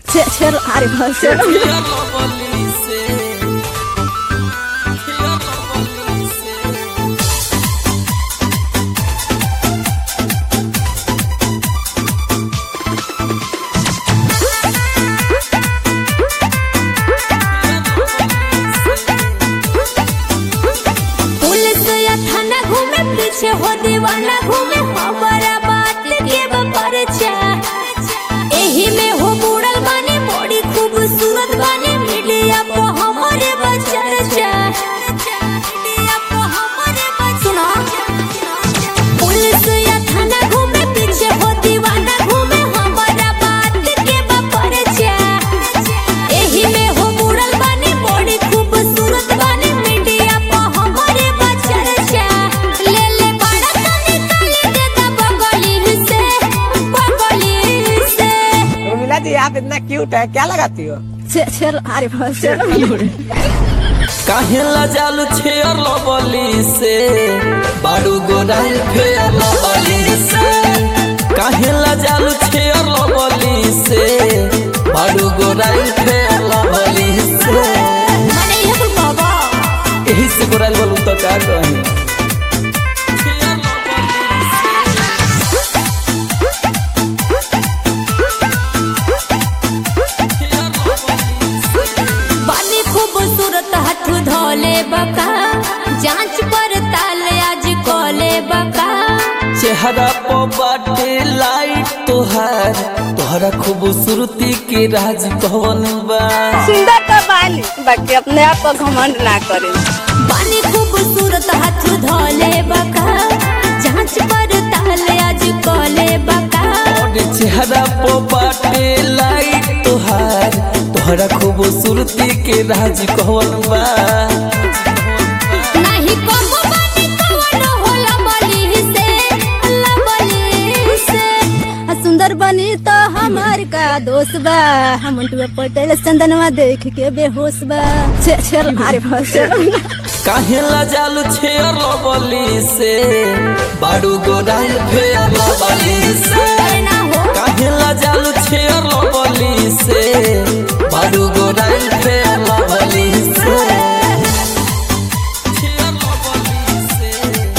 Cero árvore, cero. Police या थाना घूमे पीछे हो दीवाना घूमे हमारा बात के परिचय एही में हो बुड़ल बानी बड़ी खूबसूरत बानी मीडिया पे हमारे बचर्चा मीडिया पे हमारे सुना पुलिस या थाना घूमे पीछे हो दीवाना घूमे हमारा बात के परिचय एही में हो बुड़ल बानी बड़ी खूबसूरत बानी मीडिया पे हमारे बचर्चा ले ले बड़ा तो निकाल दे दा बगली से बगली से उर्मिला जी आप इतना क्यूट है क्या लगाती हो Cero árvore, cero. काहेला जालू छेयर लबली से बाड़ू गोराइल फेयर लबली से काहेला जालू छेयर लबली से बाड़ू गोराइल फेयर लबली से माने ये कुल बाबा यही से गोराइल बोलू तो का कही बानी खूबसूरत हाथ धोले बका जांच पड़ताल आज कोले बका चेहरा पर बाटे लाइट तोहार तोहरा खूबसूरती के राज कौन बा सुंदर तो बानी बाकी अपने आप को घमंड ना करें बानी खूबसूरत हाथ धोले बका जांच पड़ताल आज कोले बका और चेहरा पर बाटे लाइट तोहार तोहरा खूबसूरती के राज कौन बा नहीं कबो बानी कवन होला बली से अल्लाह बली से आ सुंदर बनी तो हमार का दोस्त बा हम मंटुआ पटेल चंदनवा देख के बेहोश बा Cero árvore, cero. काहेला जालू छेयर लबली से बाड़ू गोराइल फेयर लबली से ना हो काहेला जालू छेयर लबली से बाड़ू गोराइल फेयर लबली से छेयर लबली से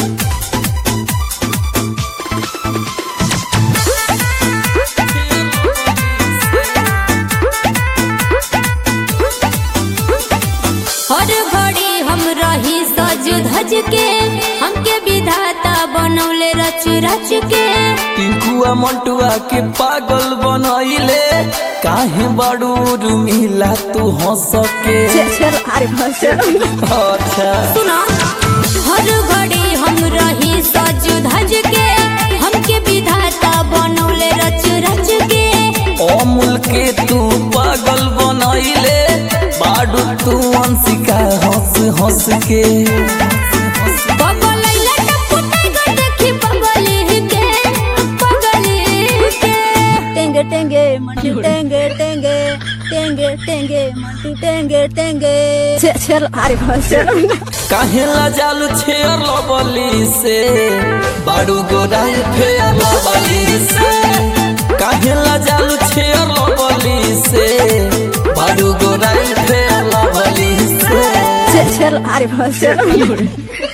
हर घड़ी हम रही सज धज के हमके विधाता बनौले रच रच के टिंकुआ मंटुआ के पागल बनैले काहे बाड़ू रुमिला तू हंस के Cero árvore, cero. अच्छा सुना हर घड़ी हम रही सज धज के हमके विधाता बनौले रच रच के अमूल के तू पागल बनैले बाड़ू तू अंशिका हंस हंस के बगलैला टपुटा गो देखी बगली के बगली के टेंगे टेंगे मंटू टेंगे टेंगे टेंगे टेंगे मंटू टेंगे टेंगे Cero árvore, cero. काहेला जालू छेयर लबली से बाड़ू गोराइल फेयर लबली से काहेला जालू छेयर लबली से बाड़ू गोराइल फेयर लबली से Cero árvore, cero.